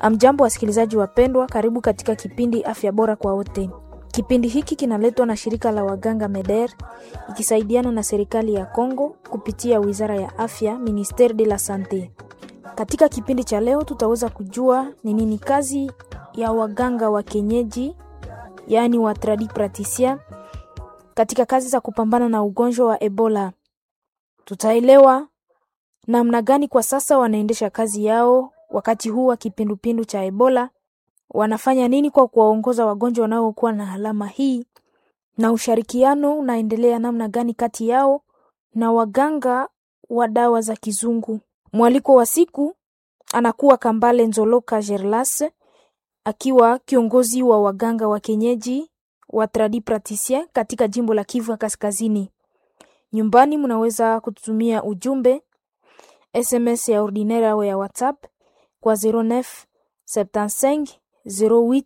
Amjambo wasikilizaji wapendwa, karibu katika kipindi afya bora kwa wote. Kipindi hiki kinaletwa na shirika la waganga MEDER ikisaidiana na serikali ya Kongo kupitia wizara ya afya, Ministere de la Sante. Katika kipindi cha leo tutaweza kujua ni nini kazi ya waganga wa kienyeji, yaani wa tradi praticien katika kazi za kupambana na ugonjwa wa Ebola. Tutaelewa namna gani kwa sasa wanaendesha kazi yao wakati huu wa kipindupindu cha Ebola, wanafanya nini kwa kuwaongoza wagonjwa wanaokuwa na alama hii, na ushirikiano unaendelea namna gani kati yao na waganga wa dawa za kizungu. Mwaliko wa siku anakuwa Kambale Nzoloka Gerlas akiwa kiongozi wa waganga wa kienyeji wa tradi praticien katika jimbo la Kivu ya Kaskazini. Nyumbani mnaweza kututumia ujumbe SMS ya ordinaire au ya WhatsApp kwa 09 75 08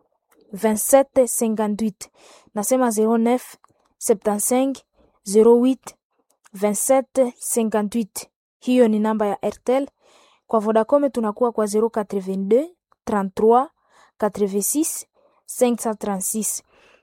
27 58. Nasema 09 75 08 27 58. Hiyo ni namba ya Airtel. Kwa Vodacom tunakuwa kwa 082 33 86 536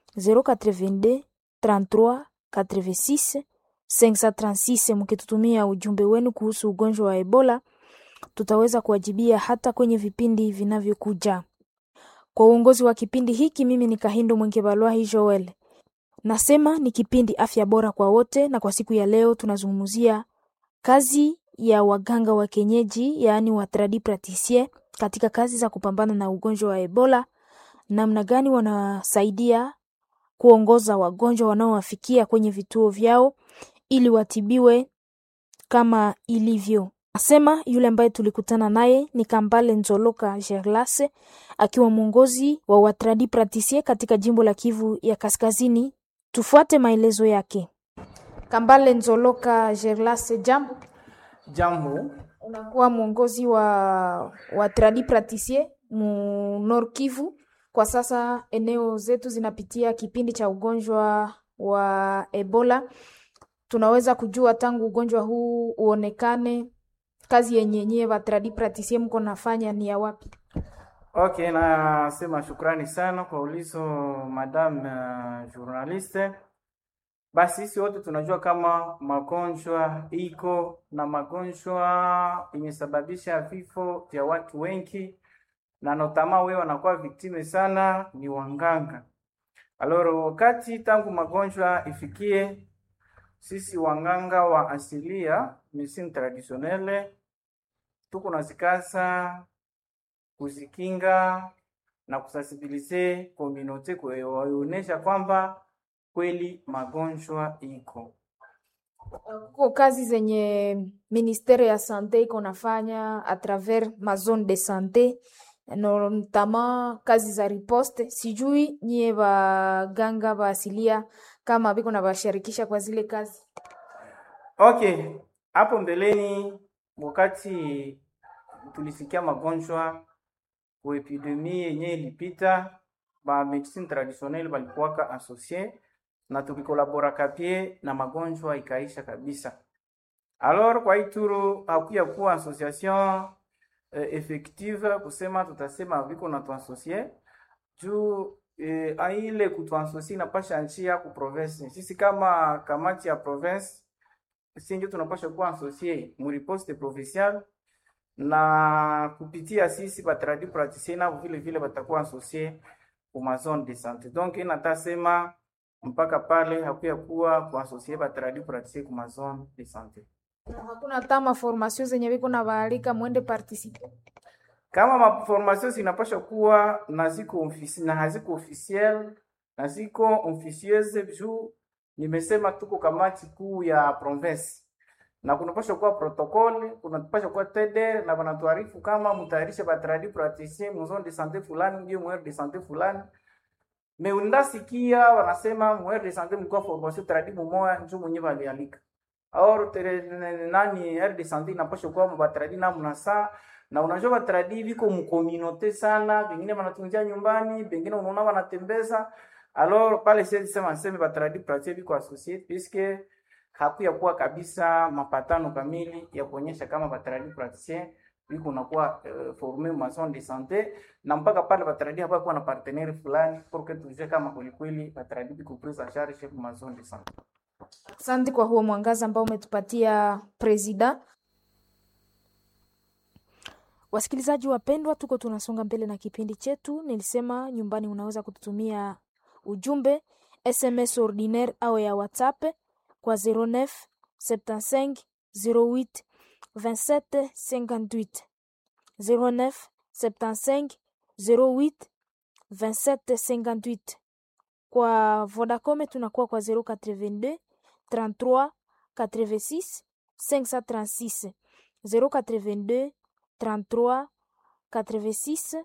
082 33 86 536. Mkitutumia ujumbe wenu kuhusu ugonjwa wa Ebola tutaweza kuwajibia hata kwenye vipindi vinavyokuja. Kwa uongozi wa kipindi hiki, mimi ni Kahindo Mwengebalwahi Joel. Nasema ni kipindi afya bora kwa wote, na kwa siku ya leo tunazungumzia kazi ya waganga wa kienyeji, yaani wa tradi praticien katika kazi za kupambana na ugonjwa wa Ebola, namna gani wanasaidia kuongoza wagonjwa wanaowafikia kwenye vituo vyao ili watibiwe kama ilivyo. Nasema yule ambaye tulikutana naye ni Kambale Nzoloka Gerlase akiwa mwongozi wa watradi praticien katika jimbo la Kivu ya Kaskazini. Tufuate maelezo yake. Kambale Nzoloka Gerlase, jambo. Jambo, Unakuwa mwongozi wa watradi praticien mu Nord Kivu. Kwa sasa eneo zetu zinapitia kipindi cha ugonjwa wa Ebola. Tunaweza kujua tangu ugonjwa huu uonekane kazi yenye nyie batradi praticien mko nafanya ni ya wapi? okay, nasema shukrani sana kwa ulizo madam uh, journaliste. Basi sisi wote tunajua kama magonjwa iko na magonjwa imesababisha vifo vya watu wengi, na notama wewe wanakuwa viktime sana ni wanganga. Aloro, wakati tangu magonjwa ifikie sisi wanganga wa asilia medicine traditionnelle tuko nazikaza kuzikinga na kusensibilize community kuwaonyesha kwamba kweli magonjwa iko. Kuko kazi zenye ministere ya sante iko nafanya a travers ma zone de sante notamment kazi za riposte. Sijui nyie baganga ba asilia kama biko na bashirikisha kwa zile kazi. Okay, hapo mbeleni wakati tulisikia magonjwa kwa epidemie yenye ilipita, ba medicine traditionnelle balikuwaka associe na tukikolabora kapie na magonjwa ikaisha kabisa. Alors kwa ituru hakuya kuwa association eh, effective kusema tutasema viko na tuasocie juu eh, aile kutuasocie inapasha njia ku province. Sisi kama kamati ya province sisi ndio tunapasha kuwa associé mu riposte provinciale na kupitia sisi batradi praticien nao vile vile batakuwa associé ku ma zone de santé. Donc inatasema mpaka pale hakuya kuwa kuasosie batradi praticien ku ma zone de santé. Hakuna tama formation zenye biko na baalika mwende participer. Kama maformation zinapasha kuwa na ziko ofisi na haziko officiel na ziko officieuse juu nimesema tuko kamati kuu ya province na kunapasha kuwa protokoli, kunapasha kuwa TDR na wanatuarifu kama mtayarishe batradi praticien mu zone de santé fulani ndio mwere de santé fulani. Me undasikia wanasema mwere de santé mlikuwa formation tradi mumoya njo mwenye balialika. Or tere, nani aire de santé inapasha kuwa mabatradi na mnasa na unajua batradi viko mkominote sana, vingine wanatunzia nyumbani, vingine unaona wanatembeza Alors pale siwezi sema niseme batradi pratique biko associate puisque hakuya kuwa kabisa mapatano kamili ya kuonyesha kama batradi praticien iko nakuwa uh, forme ma zone de sante na mpaka pale batradi hapa kuwa na partenaire fulani pour que tujue kama kwelikweli batradi biko prise en charge ma zone de sante. Asante kwa huo mwangaza ambao umetupatia presida. Wasikilizaji wapendwa, tuko tunasonga mbele na kipindi chetu. Nilisema nyumbani unaweza kututumia ujumbe SMS ordinaire au ya WhatsApp kwa 09 75 08 27 58 09 75 08 27 58. Kwa Vodacom tunakuwa kwa 082 33 86 536 082 33 86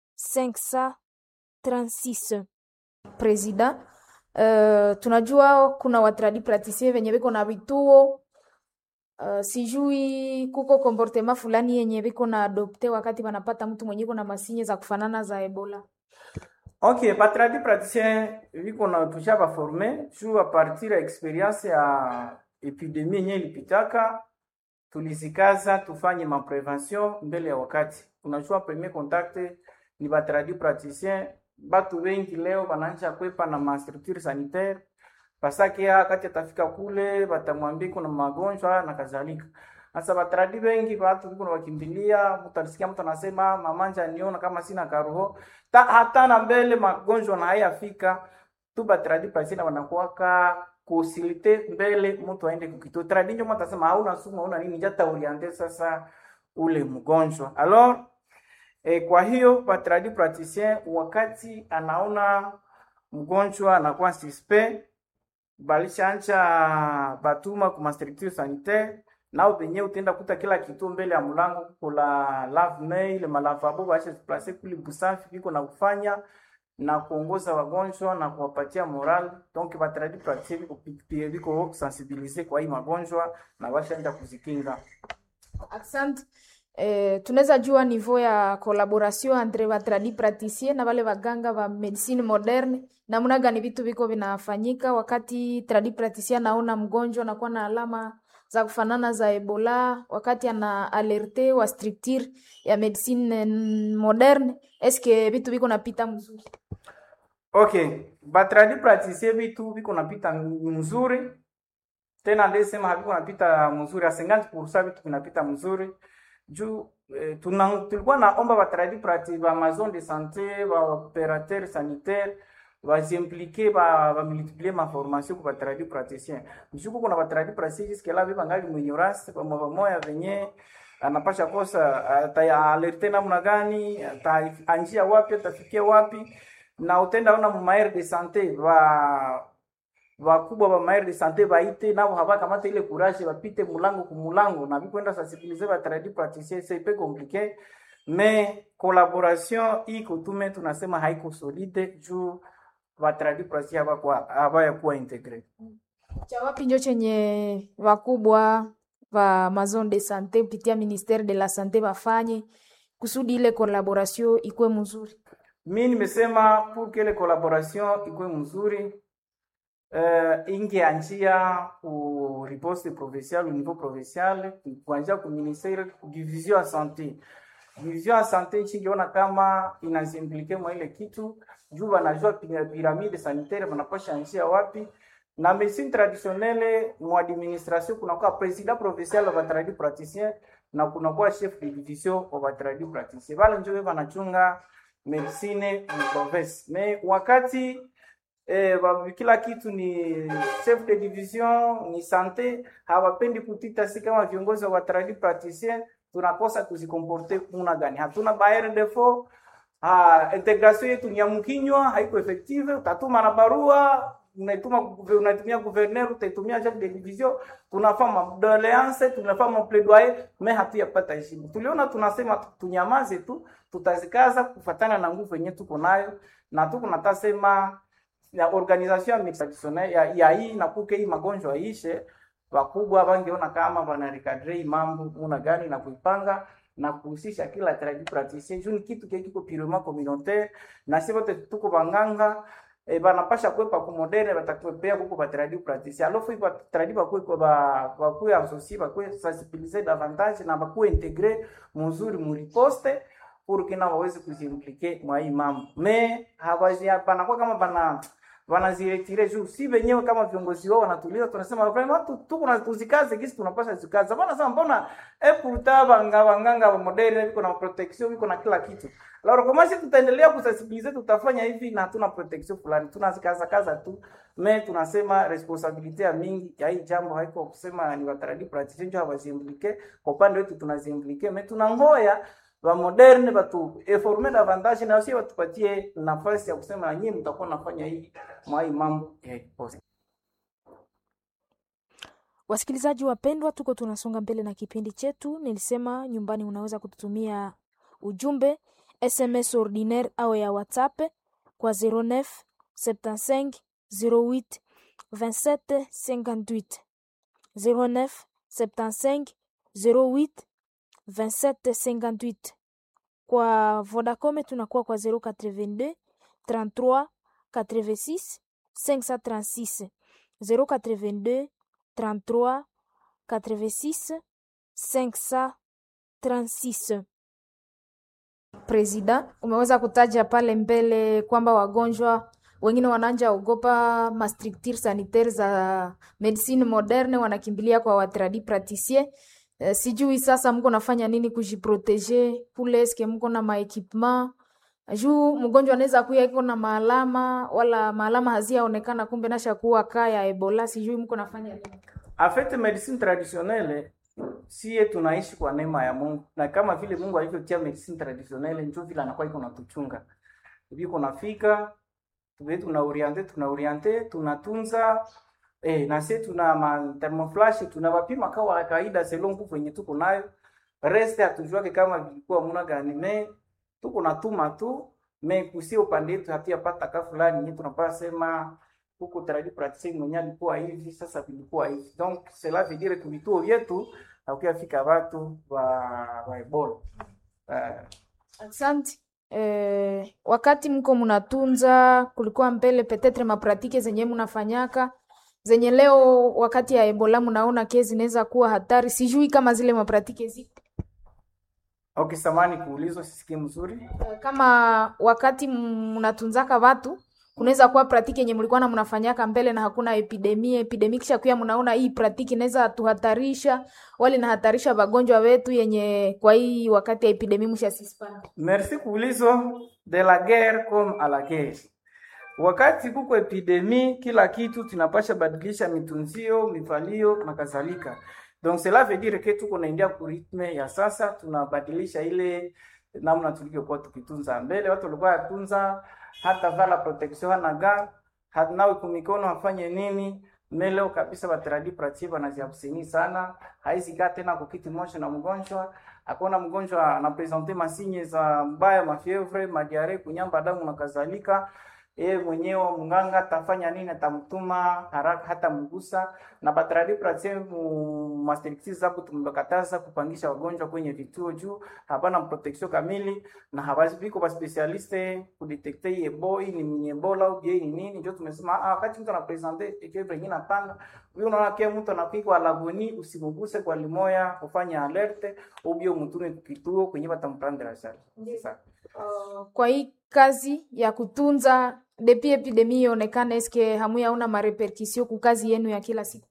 536. Presida, uh, tunajua kuna watradi pratisien venye viko na vituo uh, sijui kuko komportema fulani yenye viko na adopte wakati wanapata mtu mwenye iko na masinye za kufanana za Ebola. Ok, batradi praticien viko na tusha baforme juu a partir ya experience ya epidemie yenye ilipitaka, tulizikaza tufanye maprevention mbele ya wakati. Unajua premier contact ni batradi praticien, batu wengi leo banaanza kwepa na mastructure sanitaire pasake wakati atafika kule batamwambia kuna magonjwa na kadhalika. Sasa batradi wengi watu viko wakimbilia, mtasikia mtu anasema mamanja niona kama sina karoho ta, hata na mbele magonjwa na hayafika tu batradi pasina wanakuwaka kusilite mbele mtu aende kukituo tradi ndio mtu atasema hauna sumu hauna nini jata oriente sasa ule mgonjwa alors eh, kwa hiyo batradi praticien wakati anaona mgonjwa anakuwa suspect balishanja batuma kuma structure sanitaire nao benye utenda kuta kila kitu mbele ya mlango kula lave mail malavabo basha place kuli busafi biko na kufanya na kuongoza wagonjwa na kuwapatia moral donc batradi pratique biko biko biko sensibiliser kwa hii magonjwa na bashaenda kuzikinga. Asante. Eh, tunaweza jua niveau ya collaboration entre batradi praticien na wale waganga wa medicine moderne, namna gani vitu viko vinafanyika wakati tradi praticien anaona mgonjwa anakuwa na alama za kufanana za Ebola, wakati ana alerte wa structure ya medicine moderne, eske vitu viko napita mzuri? Okay, batradi praticien vitu viko napita mzuri tena, ndesema haviko napita mzuri, a 50% vitu vinapita mzuri juu eh, tuna, tulikuwa naomba batradi prati ba maison de santé ba opérateur sanitaire bazimplike ba bamultiplie ma formation kwa batradi praticien mshuku kuna batradi praticien jusque là biba ngali mwenyorasi pamoja pamoja venye anapasha kosa ataalerte namna gani ataanjia wapi atafikia wapi na utenda ona mu maire de santé ba wakubwa ba maire de santé baite nabo habakamata ile courage bapite mulango ku mulango na bikwenda sensibiliser ba tradi praticien c'est peu compliqué mais collaboration iko tume tunasema haiko solide juu ba tradi praticien habakwa habaya kuwa integre cha wapi njo chenye wakubwa wa maison de sante kupitia ministère de la sante bafanye kusudi ile collaboration ikuwe mzuri. Mi nimesema pour que ile collaboration ikuwe mzuri uh, ingeanjia ku riposte provinciale au niveau provincial kuanzia ku ministère division ya santé division ya santé ichikiona kama inazimplike mwa ile kitu juu wanajua piramide sanitaire wanapasha anjia wapi na medicine traditionnelle mu administration kunakuwa president provincial wa batradi praticien na kunakuwa chef de division wa batradi praticien wale njo wanachunga medicine mu province me wakati eh, kila kitu ni chef de division ni sante hawapendi kutita si kama viongozi wa batradi praticien tunakosa tuzikomporte kuna gani hatuna baere defo ha, integration yetu ni ya mkinywa haiko effective utatuma na barua unaituma unatumia gouverneur utaitumia chef de division tunafanya madoleance tunafanya maplaidoyer me hatuyapata heshima tuliona tunasema tunyamaze tu tutazikaza kufatana na nguvu yenye tuko nayo na tuko natasema ya organisation ya traditionnelle ya, ya hii na kuke hii magonjwa ishe wakubwa bangeona kama banarikadre mambo muna gani na kuipanga na kuhusisha kila tradi praticien juu ni kitu kile kiko purement communautaire na sisi wote tuko banganga e, banapasha kwepa ku moderne batakwepea kuko batradi praticien alofu iko batradi bakwe kwa ba bakwe associer bakwe sensibiliser davantage na bakwe integrer muzuri mu riposte pour que na waweze kuziimplike mwa hii mambo me hawazi banakuwa kama bana wanaziretire juu si wenyewe kama viongozi wao wanatuliza, tunasema vraiment tu tuko na tuzikaze kisi tunapasha zikaze. Bana sema mbona epurta banga wanganga wa moderne biko na protection biko na kila kitu. Alors kama sisi tutaendelea kusensibiliser, tutafanya hivi na hatuna protection fulani, tunazikaza kaza tu me tunasema responsabilite ya mingi ya hii jambo haiko kusema ni wataradi praticien ndio hawaziimplike. Kwa upande wetu tunaziimplike, me tunangoya wa moderne batu eforme davantage na sio watupatie nafasi ya kusema na nyinyi mtakuwa nafanya hii mwai mambo ya post. Wasikilizaji wapendwa, tuko tunasonga mbele na kipindi chetu. Nilisema nyumbani unaweza kututumia ujumbe SMS ordinaire au ya WhatsApp kwa 09 75 08 27 58 09 75 08 27 58. Kwa Vodacom tunakuwa kwa 082 33 86 536 082 33 86 536. Presida, umeweza kutaja pale mbele kwamba wagonjwa wengine wananja ogopa mastructure sanitaire za medicine moderne, wanakimbilia kwa watradi praticien. Uh, sijui sasa mko nafanya nini kujiproteger kule, eske mko na maekipement juu mgonjwa anaweza kuya iko na maalama wala maalama haziaonekana, kumbe nasha kuwa kaya Ebola. Sijui mko nafanya nini? En fait medicine traditionnelle sie tunaishi kwa neema ya Mungu, na kama vile Mungu alivyotia medicine traditionnelle ndio vile anakuwa iko natuchunga viko nafika tuwe tuna oriente tuna oriente tunatunza eh, na sisi tuna ma thermoflash tunawapima kawa kawaida selon nguvu yenye tuko nayo, reste hatujuake kama vilikuwa muna gani me tuko natuma tu me kusia upande wetu hatuyapata ka fulani yenye tunapaa sema huko taradi praticien mwenye alikuwa hivi sasa vilikuwa hivi donc cela veut dire que vituo vyetu hakuyafika watu wa wa Ebola uh, Asante. Eh, wakati mko mnatunza, kulikuwa mbele petetre mapratike zenye mnafanyaka zenye leo wakati ya Ebola mnaona kesi zinaweza kuwa hatari, sijui kama zile mapratike zipo okay, samani kuulizwa, sisikii mzuri. Eh, kama wakati mnatunzaka watu kunaweza kuwa pratiki yenye mlikuwa na mnafanyaka mbele na hakuna epidemia epidemia, kisha kuya mnaona hii pratiki inaweza tuhatarisha wale nahatarisha wagonjwa wetu yenye kwa hii wakati ya epidemia mshasispana. Merci kuulizo de la guerre comme à la guerre. Wakati kuko epidemie, kila kitu tunapasha badilisha mitunzio, mivalio na kadhalika. Donc cela veut dire que tuko naingia ku ritme ya sasa, tunabadilisha ile namna tulivyokuwa tukitunza mbele. Watu walikuwa yatunza hata vala protection hana ga hanawe kumikono afanye nini meleo kabisa batradi pratie banaziabseni sana haizikaa tena kukiti moja na mgonjwa akona mgonjwa anapresente masinye za mbaya mafievre madiare kunyamba damu na kadhalika yeye mwenyewe mganga atafanya nini atamtuma haraka hata mgusa na batradi pratie masterikti zapo tumekataza kupangisha wagonjwa kwenye vituo juu hapana protection kamili na habaziko ba specialiste kudetekte hii ebola ni ni ebola au je ni nini ndio tumesema ah, wakati mtu anapresente ekebre nyingine panga huyo unaona kia mtu anapigwa lagoni usimguse kwa limoya kufanya alerte ubio mtune kituo kwenye batamprendre charge sasa Uh, kwa hii kazi ya kutunza depi epidemia ionekane, eske hamu yauna mareperkusio ku kazi yenu ya kila siku?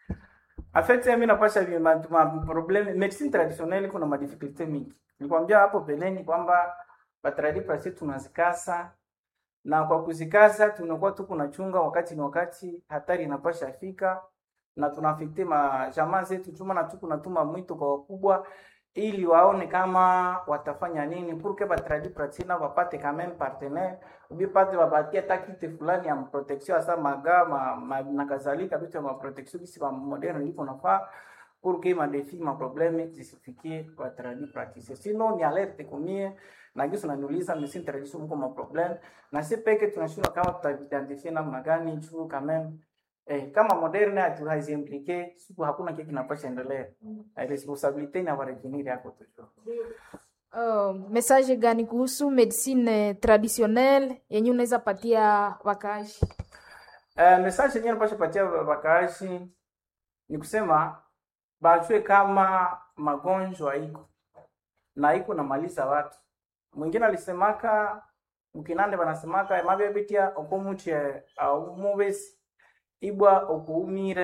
En fait, mimi napasha vi ma, ma problème medicine traditionnelle kuna ma difficulté mingi. Nilikwambia hapo beleni kwamba batradi prasi tunazikasa na kwa kuzikasa tunakuwa tu kunachunga wakati ni wakati hatari inapasha fika na tunafikte ma jamaa zetu chuma na tuku natuma mwito kwa wakubwa ili waone kama watafanya nini pour que batradi pratina wapate quand même partenaire ubipate wapatie hata kite fulani ya protection hasa maga ma, ma, na kadhalika vitu ya protection kisi ba moderne iko nafaa pour que ma défi ma problème zisifikie batradi praticien sinon ni alerte kumie na gisu naniuliza medicine tradition mko ma problème na si peke tunashindwa kama tutaidentifie namna gani juu quand même Eh, kama moderne hatu haziimplike siku hakuna kile kinapasha endelea. Mm. Responsabilite na warejeniri yako tu. Uh, message gani kuhusu medicine traditionnelle yenye unaweza patia wakaaji? Uh, message yenyewe napasha patia wakaaji ni kusema bajue kama magonjwa iko na iko namaliza watu. Mwingine alisemaka mkinande banasemaka emabebitia okomuche au mubesi ibwa okuumire